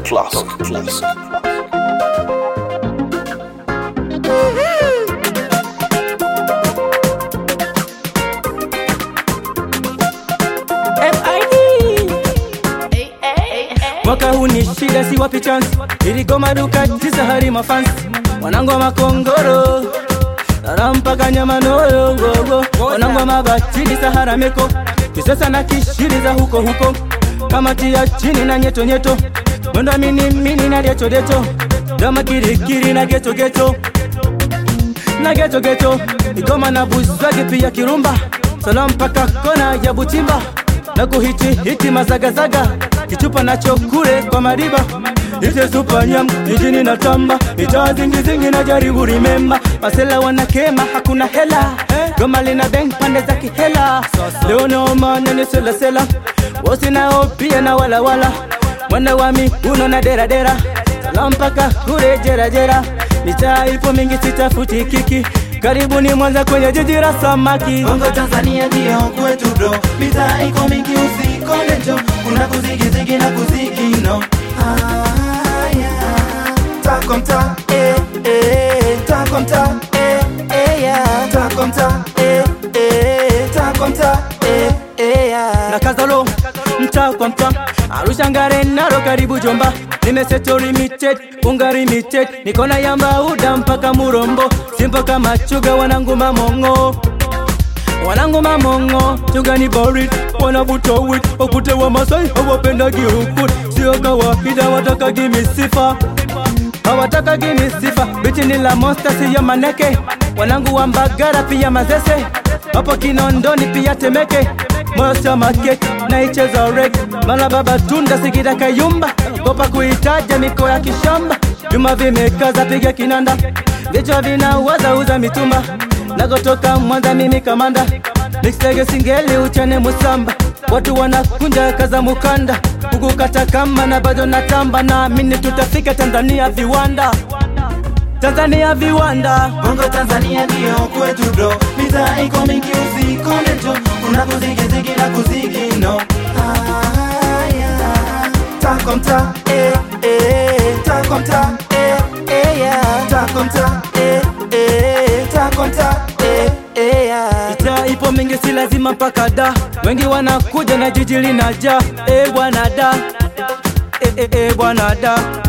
Classic. Classic. Mwaka huu ni shida, si wapi chance, iligoma duka tisa hadi mafansi wanangu wa makongoro Dara mpaka Nyamanoyo gogo wanangu wa mabatili Sahara meko kisasa na kishiri za huko huko kamati ya chini na nyeto nyeto mwendo mini mini na deto deto dama kirikiri na geto geto na geto geto igoma na buzwagi pia kirumba sala mpaka kona ya butimba na kuhiti hiti mazagazaga kichupa nacho kule kwa mariba ite supanyam jijini na tamba itaa zingizingi na jaribu rimemba masela wanakema hakuna hela goma lina beng pande za kihela leo naomana ni selasela wosi nao pia na walawala mwana wami uno na deradera sala mpaka kule jerajera mitaa ipo mingi sitafuti kiki karibuni Mwanza kwenye jiji la samaki Bongo Tanzania ndio kwetu bro, mitaa iko mingi usikone njo, kuna kuzigizigi na kuzigi no. Haya, tako mtaa eh eh, tako mtaa eh eh ya, tako mtaa eh eh, tako mtaa eh eh ya. na kazalo mtaa kwa mtaa Arusha Ngare Naro karibu Jomba nimeseto limited unga limited niko na yamba uda mpaka Murombo simpo kama chuga wanangu mamongo wanangu mamongo chuga ni borit wanavuta wit wakute wa Masai hawapendagi huku sio kawaida watakagi misifa hawataka gini sifa bichi ni la monster siyo maneke wanangu wa Mbagara pia Mazese hapo Kinondoni pia Temeke moyo sio makeke naicheza rek mala baba tunda sikida kayumba gopa kuitaja miko ya kishamba vyuma vimekaza piga kinanda vichwa vinawaza uza mitumba nakotoka Mwanza mimi kamanda mixtege singeli uchane musamba watu wanakunja kaza mukanda kukukata kama na bado natamba naamini tutafika Tanzania viwanda Tanzania viwanda Bongo Tanzania ndio kwetu bro, mitaa iko mingi usikone njo, kuna kuzigizigi na kuzigi no. Haya, tako mtaa eh eh, tako mtaa eh eh ya, tako mtaa eh eh, tako mtaa eh eh ya. Ita ipo mingi si lazima mpaka da wengi wanakuja na jiji linajaa e bwana da e, e, e, bwana da